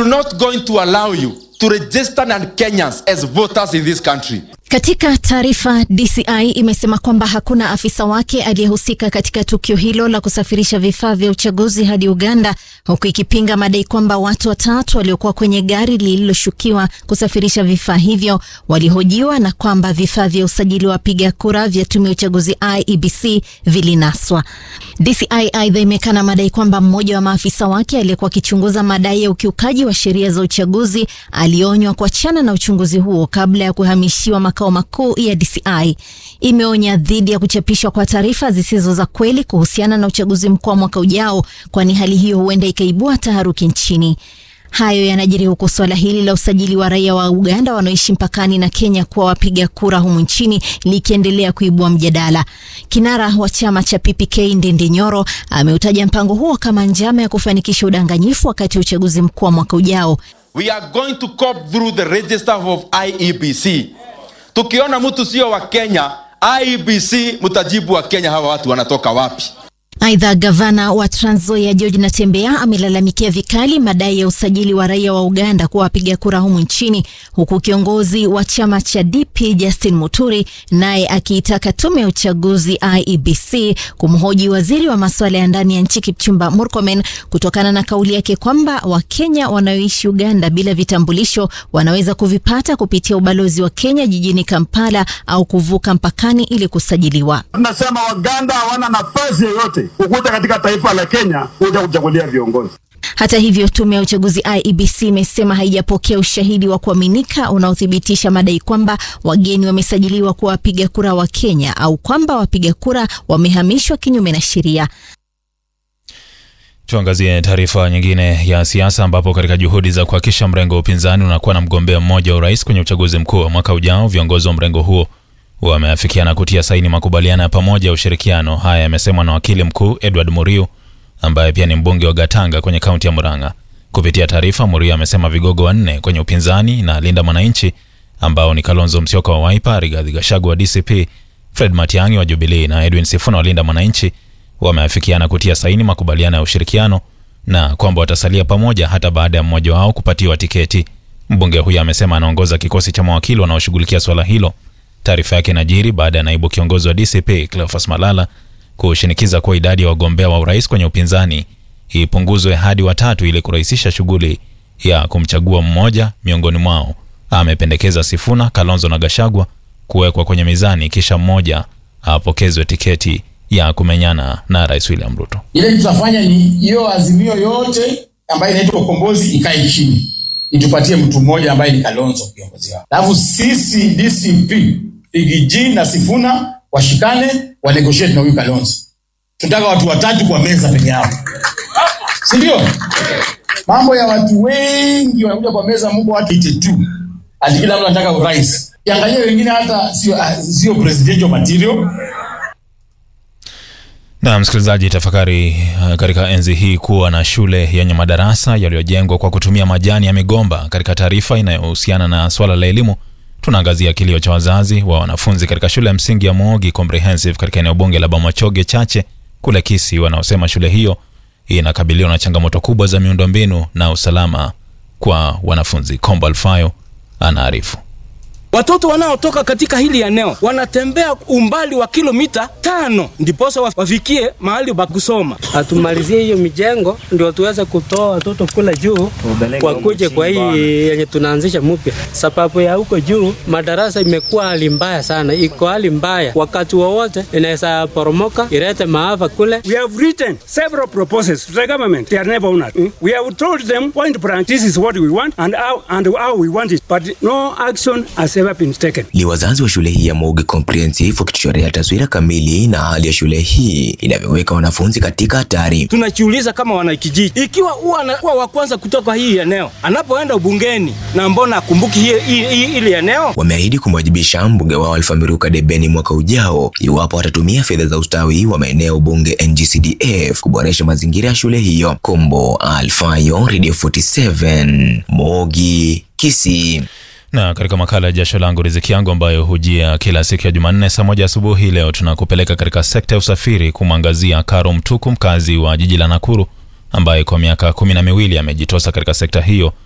not going to allow you to register non-Kenyans as voters in this country. Katika taarifa, DCI imesema kwamba hakuna afisa wake aliyehusika katika tukio hilo la kusafirisha vifaa vya uchaguzi hadi Uganda, huku ikipinga madai kwamba watu watatu waliokuwa kwenye gari lililoshukiwa kusafirisha vifaa hivyo walihojiwa na kwamba vifaa vya usajili wa wapiga kura vya tume ya uchaguzi IEBC vilinaswa. DCI aidha imekana madai kwamba mmoja wa maafisa wake aliyekuwa akichunguza madai ya ukiukaji wa sheria za uchaguzi alionywa kuachana na uchunguzi huo kabla ya kuhamishiwa makao makuu ya DCI. Imeonya dhidi ya kuchapishwa kwa taarifa zisizo za kweli kuhusiana na uchaguzi mkuu wa mwaka ujao, kwani hali hiyo huenda ikaibua taharuki nchini. Hayo yanajiri huku suala hili la usajili wa raia wa Uganda wanaoishi mpakani na Kenya kuwa wapiga kura humu nchini likiendelea kuibua mjadala. Kinara wa chama cha PPK Ndindi Nyoro ameutaja mpango huo kama njama ya kufanikisha udanganyifu wakati wa uchaguzi mkuu wa mwaka ujao. We are going to cope through the register of IEBC. Tukiona mtu sio wa Kenya, IEBC mtajibu wa Kenya hawa watu wanatoka wapi? Aidha, gavana wa Trans Nzoia George Natembeya amelalamikia vikali madai ya usajili wa raia wa Uganda kuwa wapiga kura humu nchini, huku kiongozi wa chama cha DP Justin Muturi naye akiitaka tume ya uchaguzi IEBC kumhoji waziri wa masuala ya ndani ya nchi Kipchumba Murkomen kutokana na kauli yake kwamba Wakenya wanaoishi Uganda bila vitambulisho wanaweza kuvipata kupitia ubalozi wa Kenya jijini Kampala au kuvuka mpakani ili kusajiliwa. Tunasema Waganda hawana nafasi yoyote kukuja katika taifa la Kenya kuja kuchagulia viongozi. Hata hivyo, tume ya uchaguzi IEBC imesema haijapokea ushahidi wa kuaminika unaothibitisha madai kwamba wageni wamesajiliwa kuwa wapiga kura wa Kenya au kwamba wapiga kura wamehamishwa kinyume na sheria. Tuangazie taarifa nyingine ya siasa ambapo katika juhudi za kuhakikisha mrengo wa upinzani unakuwa na mgombea mmoja wa urais kwenye uchaguzi mkuu wa mwaka ujao, viongozi wa mrengo huo wameafikiana kutia saini makubaliano ya pamoja ya ushirikiano. Haya yamesemwa na wakili mkuu Edward Muriu ambaye pia ni mbunge wa Gatanga kwenye kaunti ya Murang'a. Kupitia taarifa, Muriu amesema vigogo wanne kwenye upinzani na Linda Mwananchi ambao ni Kalonzo Musyoka wa Wiper, Rigathi Gachagua wa DCP, Fred Matiang'i wa Jubilee na Edwin Sifuna wa Linda Mwananchi wameafikiana kutia saini makubaliano ya ushirikiano na kwamba watasalia pamoja hata baada ya mmoja wao kupatiwa tiketi. Mbunge huyo amesema anaongoza kikosi cha mawakili wanaoshughulikia swala hilo. Taarifa yake inajiri baada ya naibu kiongozi wa DCP Cleophas Malala kushinikiza kuwa idadi ya wagombea wa urais kwenye upinzani ipunguzwe hadi watatu ili kurahisisha shughuli ya kumchagua mmoja miongoni mwao. Amependekeza Sifuna, Kalonzo na Gashagwa kuwekwa kwenye mizani kisha mmoja apokezwe tiketi ya kumenyana na Rais William Ruto. Ile tutafanya ni hiyo azimio yote ambayo inaitwa ukombozi ikae chini, itupatie mtu mmoja ambaye ni Kalonzo kiongozi wao, alafu sisi DCP Igiji na Sifuna washikane wa negotiate na huyu Kalonzo. Tunataka watu watatu kwa meza peke yao, si ndio? Mambo ya watu wengi wanakuja kwa meza, mko watu 82 ati kila mtu anataka urais. Kiangalia wengine hata sio sio presidential material Na msikilizaji, tafakari uh, katika enzi hii kuwa na shule yenye madarasa yaliyojengwa kwa kutumia majani ya migomba. Katika taarifa inayohusiana na swala la elimu, tunaangazia kilio cha wazazi wa wanafunzi katika shule ya msingi ya Moogi Comprehensive katika eneo bunge la Bomachoge Chache kule Kisii, wanaosema shule hiyo inakabiliwa na changamoto kubwa za miundombinu na usalama kwa wanafunzi. Kombo Alfayo anaarifu. Watoto wanaotoka katika hili eneo wanatembea umbali wa kilomita tano ndiposa wafikie mahali pa kusoma. Hatumalizie hiyo mijengo ndio tuweze kutoa watoto kule juu wakuje kwa hii yenye tunaanzisha mpya. Sababu ya huko juu madarasa imekuwa hali mbaya sana, iko hali mbaya, wakati wowote inaweza poromoka ilete maafa kule. We have written several proposals to the government. They are never honored. We have told them point blank, this is what we want and how, and how we want it, but no action has ever been taken. Ni wazazi wa shule hii ya Moogi Comprehensive wakituchorea taswira kamili na hali ya shule hii inavyoweka wanafunzi katika hatari. Tunajiuliza kama wanakijiji, ikiwa huwa anakuwa wa kwanza kutoka hii eneo, anapoenda ubungeni na mbona akumbuki hii hii ili eneo? Wameahidi kumwajibisha mbunge wao Alpha Miruka Debeni mwaka ujao iwapo watatumia fedha za ustawi wa maeneo bunge NGCDF kuboresha mazingira ya shule hiyo. Kombo Alfayo, Radio 47, Moogi, Kisii. Na katika makala ya jasho langu riziki yangu ambayo hujia kila siku ya Jumanne saa moja asubuhi, leo tunakupeleka katika sekta ya usafiri kumwangazia Karo Mtuku, mkazi wa jiji la Nakuru, ambaye kwa miaka kumi na miwili amejitosa katika sekta hiyo